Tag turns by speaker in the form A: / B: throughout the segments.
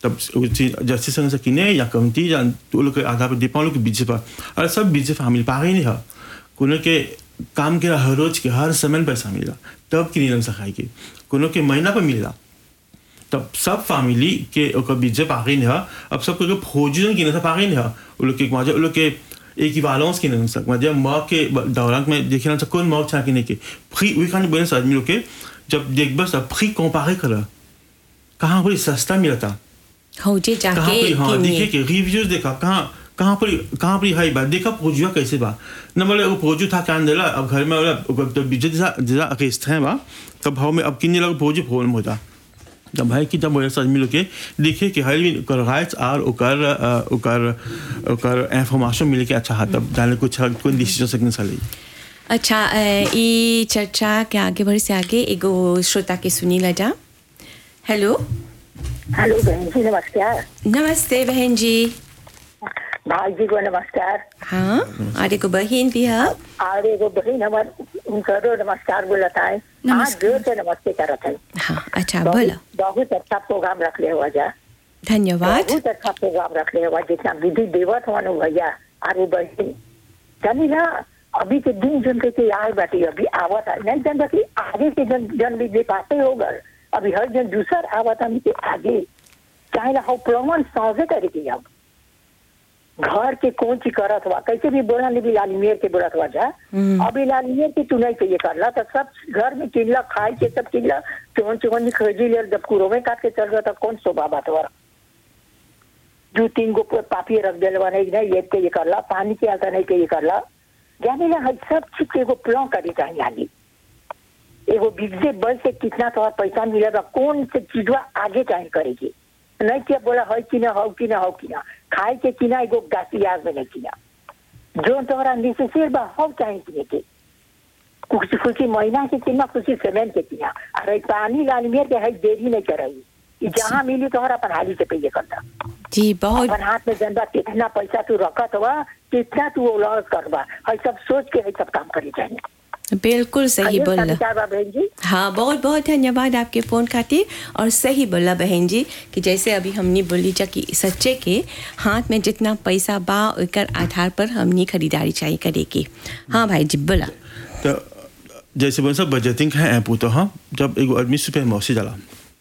A: तब जैसे संग से किने या कमती या तो लोग के आधार पर डिपेंड लोग के बीच पर और सब बीच फैमिली पागे नहीं है कोनो के काम के हर रोज के हर समय में पैसा मिला तब किनी लंग सखाई के कोनो के महीना पर मिला तब सब फैमिली के ओकर बीच पागे नहीं है अब सब के फौजी किने से पागे नहीं है वो लोग के वहाँ वो लोग के एक ही बैलेंस किने लंग सक मतलब माँ के दौरान में देखना चाहिए कौन माँ चाह किने के फ्री वी खाने बोले आदमी लोग के जब देख बस फ्री कंपेयर करा कहाँ पर सस्ता मिला था
B: हो जे
A: कहाँ
B: जाके
A: पर हाँ
B: किनिए।
A: देखे के रिव्यूज देखा कहाँ कहाँ पर कहाँ पर हाई बा देखा पोजुआ कैसे बा न बोले वो पोजू था क्या देला अब घर में बोला अब तो बीजे जैसा जैसा अकेस्त है बा तब भाव में अब किन्ने लगा पोजू फोन में होता तब भाई की तब बोले आदमी लोग के देखे कि हर भी ओकर राइट्स आर ओकर अ, ओकर ओकर इंफॉर्मेशन मिले के अच्छा हाथ तब जाने कुछ कोई डिसीजन सकने साली
B: अच्छा अ, ई चर्चा के आगे बढ़े से आगे एगो श्रोता के सुनी ला जा हेलो
C: हेलो बहन जी नमस्कार
B: नमस्ते बहन जी
C: भाई जी को नमस्कार
B: हाँ और एगो बहन भी है
C: और एगो बहन हमार उनको नमस्कार बोलता है आज जोर से नमस्ते करत है
B: हाँ अच्छा बोलो
C: बहुत बहुत अच्छा प्रोग्राम रखले हुआ जा
B: धन्यवाद
C: बहुत अच्छा प्रोग्राम रखले हुआ जितना विधि देवत हुआ नु भैया और वो बहन जानी ना अभी के दिन जन के के आए बाटी अभी आवत है नहीं जन बाकी आगे के जन जन भी दे पाते होगा अभी हर जन दूसर आवत हम के आगे चाहे ना हो प्रमाण साझे करे के अब घर के कौन चीज करत हुआ कैसे भी बोला नहीं भी लालिमेर के बोलत हुआ जा अभी लालिमेर के तू नहीं चाहिए करला तो सब घर में किनला खाए के सब किनला चोन चोन खरीदी ले जब कुरो में काट के चल गया तो कौन शोभा बात हुआ दो तीन गो पापी रख दिल नहीं नहीं एक के ये करला पानी के आता नहीं के ये करला जाने ना हर सब चीज के एगो प्लान करे चाहिए आगे एगो बिजली बल से कितना तो पैसा मिलेगा कौन से चीजवा आगे चाहे करेगी नहीं क्या बोला है कि ना हो कि ना हो कि ना खाए के कि ना एगो गाती आग में नहीं किना जो तोहरा नेसेसरी बा हो चाहे किने के कुछ कुछ महीना के किना कुछ सीमेंट के किना अरे पानी लाल मेर के है देरी नहीं करई ई जहाँ मिली तोहरा अपन हाली से पे करता
B: जी बहुत
C: अपन हाथ में जनबा कितना पैसा तू रखत हुआ कितना तू लॉस करबा है सब सोच के है सब काम करे चाहिए
B: बिल्कुल सही
C: आइए,
B: बोला
C: समाचार बा बहन जी
B: हाँ बहुत बहुत धन्यवाद आपके फ़ोन खातिर और सही बोला बहन जी कि जैसे अभी हमने बोली जा कि सच्चे के हाथ में जितना पैसा बा ओकर आधार पर हमने खरीदारी चाहिए करेगी हाँ भाई जी बोला
A: तो जैसे बोले सब बजटिंग है ऐप तो हाँ जब एगो आदमी सुपर मौसी जाला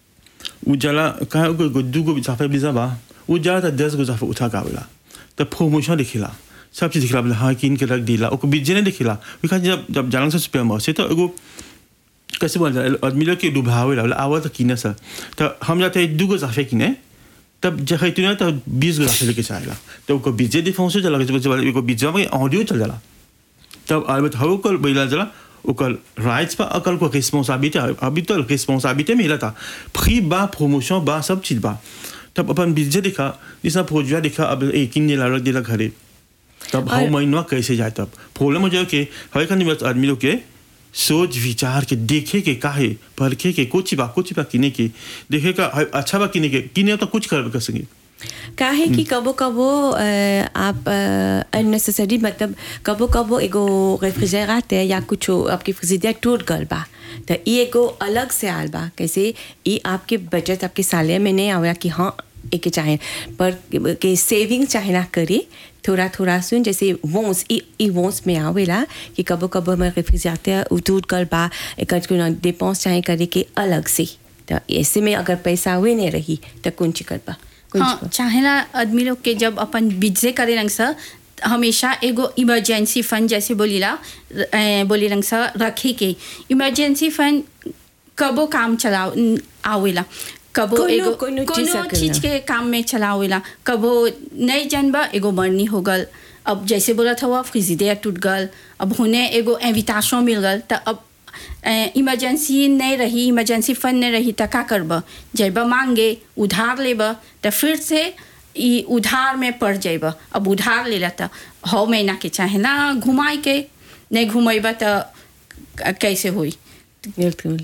A: उ जाला कहाँ को दू गो जाफे बिजा बा उ जाला तो दस गो जाफे उठा के आवेला तो प्रमोशन दिखिला सब चीज दिखिला बोले हाँ किन के रख दिला ओको बीजे नहीं दिखिला उ कहा जब जब जालन से सुपर मौसी तो एगो कैसे बोल आदमी लोग के डुबावे ला आवा तो किने सर तो हम जाते हैं दू गो जाफे किने तब जब तू ना तो बीस गो जाफे लेके जाएगा तो ओको बीजे दिफाउंस चला के एगो बीजे में ऑडियो चल जाला तब अलबत्त हव कल बैला जला ओकर राइट्स पर अकल को रिस्पॉन्सिबिलिटी अभी तो रिस्पॉन्सिबिलिटी मिला था फ्री बा प्रमोशन बा सब चीज बा तब अपन बीजे देखा जिसना फौजिया देखा अब एक ही नीला रख दिला घरे तब
B: और-
A: हम महीनवा कैसे जाए तब प्रॉब्लम हो जाए कि हर खानी बस आदमी लोग के सोच विचार के देखे के काहे परखे के कुछ बा कुछ बा किने के देखे का है, अच्छा बा किने के किने तो कुछ कर कर सके
B: काहे कि कबो कबो अ, आप अननेसेसरी मतलब कबो कबो एगो रेफ्रिजरेटर या कुछ आपके फ्रिजिडेटर टूट गल बा तो ई एगो अलग से आल बा कैसे ई आपके बचत आपके साले में नहीं आवेला कि हाँ एक चाहे पर के सेविंग चाहे ना करे थोड़ा थोड़ा सुन जैसे वोंस ई ई वोंस में आवेला कि कबो कबो हमारे रेफ्रिजरेटर टूट गल बा एक डिपेंस चाहे करे के अलग से तो ऐसे में अगर पैसा हुए नहीं रही तो कौन ची कर बा कौन ची
D: हाँ चाहेला आदमी लोग के जब अपन बिजे करे रंग सा हमेशा एगो इमरजेंसी फंड जैसे बोलीला अ, बोली रंग सा रखे के इमरजेंसी फंड कबो काम चला आवेला कबो
B: कोनो-
D: एगो
B: कोनो चीज
D: कोनो
B: सकेला।
D: चीज के काम में चलावेला कबो नहीं जानबा एगो मरनी हो गल अब जैसे बोला था वो फ्रिजिडेयर टूट गल अब होने एगो एविटाशन मिल गल तो अब इमरजेंसी नहीं रही इमरजेंसी फंड नहीं रही तो का करब जब मांगे उधार लेब तो फिर से ई उधार में पड़ जाब अब उधार ले तो हौ महीना के चाहे ना घुमाए के नहीं घुमेब तो कैसे हुई
B: बिल्कुल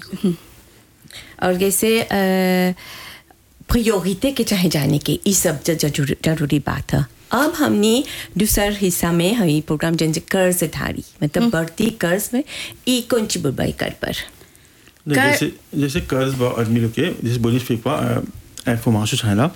B: और जैसे प्रियोरिटी के चाहे जाने के ये सब ज- जरूर- जरूरी बात है अब हमने दूसर हिस्सा में हई प्रोग्राम जन से कर्ज धारी मतलब बढ़ती कर्ज में ई कौन ची बुबाई कर पर
A: नहीं,
D: कर-
A: जैसे जैसे कर्ज बा आदमी लोग के जैसे बोली फिर इंफॉर्मेशन चाहेला